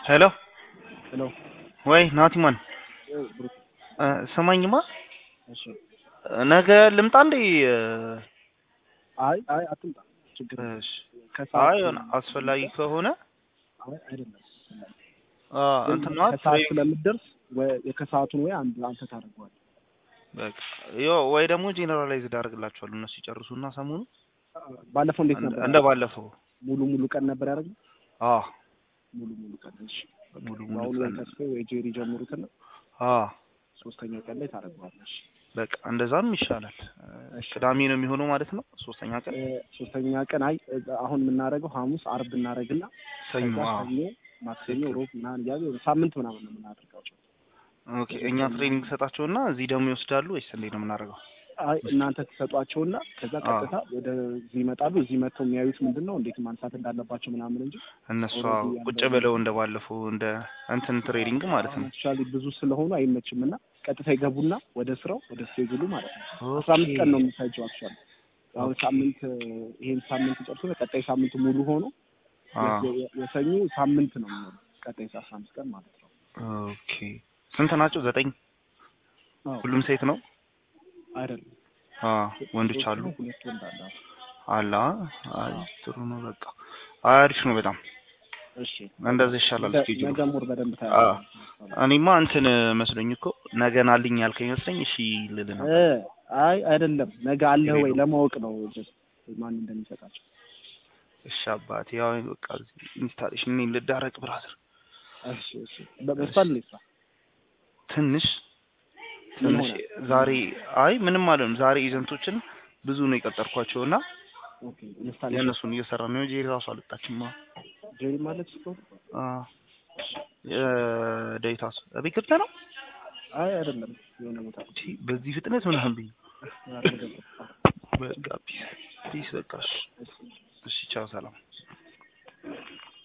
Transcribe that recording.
ሄሎ ሄሎ ወይ ናቲማን ብሩክ ስማኝማ እሺ ነገ ልምጣ እንዴ? አይ አይ አትምጣ ችግር የለም። እሺ ከሰዓት አይ የሆነ አስፈላጊ ከሆነ አይ አይደለም አ ግን እንትን ነው ከሰዓት ስለምትደርስ ወይ የከሰዓቱን ወይ አንድ አንተ ታደርገዋለህ በቃ ዮ ወይ ደግሞ ጄኔራላይዝድ አደርግላችኋለሁ እነሱ ይጨርሱና ሰሞኑ ባለፈው እንዴት እንደ- ነበር እንደ ባለፈው ሙሉ ሙሉ ቀን ነበር ያደረግነው አ ሙሉ ሙሉ ቀን እሺ ሙሉ ሙሉ አሁን ወይ ቀን ተስፋ ወይ ጄሪ ጀምሩትና አ ሶስተኛው ቀን ላይ ታደርገዋለህ እሺ በቃ እንደዛም ይሻላል። እሺ። ቅዳሜ ነው የሚሆነው ማለት ነው። ሶስተኛ ቀን እ፣ ሶስተኛ ቀን አይ እ፣ አሁን የምናደርገው ሐሙስ አርብ እናደርግና ሰኞ። ከዛ አ ሰኞ ማክሰኞ ሮብ ምናምን እያለ ወደ ሳምንት ምናምን ነው የምናደርጋቸው ኦኬ። እኛ ትሬኒንግ ሰጣቸውና እዚህ ደግሞ ይወስዳሉ ወይስ እንዴት ነው የምናደርገው? አይ እናንተ ትሰጧቸውና ከዛ አዎ። ቀጥታ ወደ እዚህ ይመጣሉ። እዚህ መጥተው የሚያዩት ምንድን ነው እንዴት ማንሳት እንዳለባቸው ምናምን እንጂ እነሱ ኦልሬዲ አዎ ቁጭ ያለው- ብለው እንደ ባለፈው እንደ እንትን ትሬኒንግ ማለት ነው። አክቹዋሊ ብዙ ስለሆኑ አይመችም እና ቀጥታ ይገቡና ወደ ስራው ወደ ስቴጅሉ ማለት ነው። አስራ አምስት ቀን ነው የሚፈጀው አክቹዋሊ አሁን ሳምንት እ፣ ይሄን ሳምንት ጨርሶ ቀጣይ ሳምንት ሙሉ ሆኖ አ የ- የ- የሰኞ ሳምንት ነው የሚሆነው ቀጣይ አስራ አምስት ቀን ማለት ነው። ኦኬ። ስንት ናቸው? ዘጠኝ። አዎ ሁሉም ሴት ነው? አይደለም አ ወንዶች አሉ? ሁለት ወንድ አለ። አላ አይ ጥሩ ነው። በቃ አሪፍ ነው በጣም እሺ እንደዛ ይሻላል። ነገ- ስኬጁሉ ነገ ሙር በደንብ አ ታያለህ። እኔማ እንትን መስሎኝ እኮ ነገ ናልኝ ያልከኝ መስለኝ እሺ ልል ነው። እ፣ አይ አይደለም ነገ አለህ ወይ የሌለው። ለማወቅ ነው ጀስት ማን እንደሚሰጣቸው። እሺ አባቴ ያው በቃ ኢንስታሌሽን እኔ ልዳረቅ ብራዘር እሺ እሺ በመስፋል ነው ይስራ ትንሽ ምን ትንሽ ሆነ? ዛሬ አይ ምንም አለም ዛሬ ኤጀንቶችን ብዙ ነው የቀጠርኳቸው እና ኦኬ ኢንስታሌሽን የእነሱን እየሰራ ነው እንጂ ራሱ አልወጣችም። ጄሪ ማለት ስቶ አ ዴታስ እቤት ገብተህ ነው አይ አይደለም የሆነ ቦታ እቺ በዚህ ፍጥነት ምናምን ብዬ አረገ በቃ ፒስ ፒስ በቃ እሺ፣ እሺ ቻው ሰላም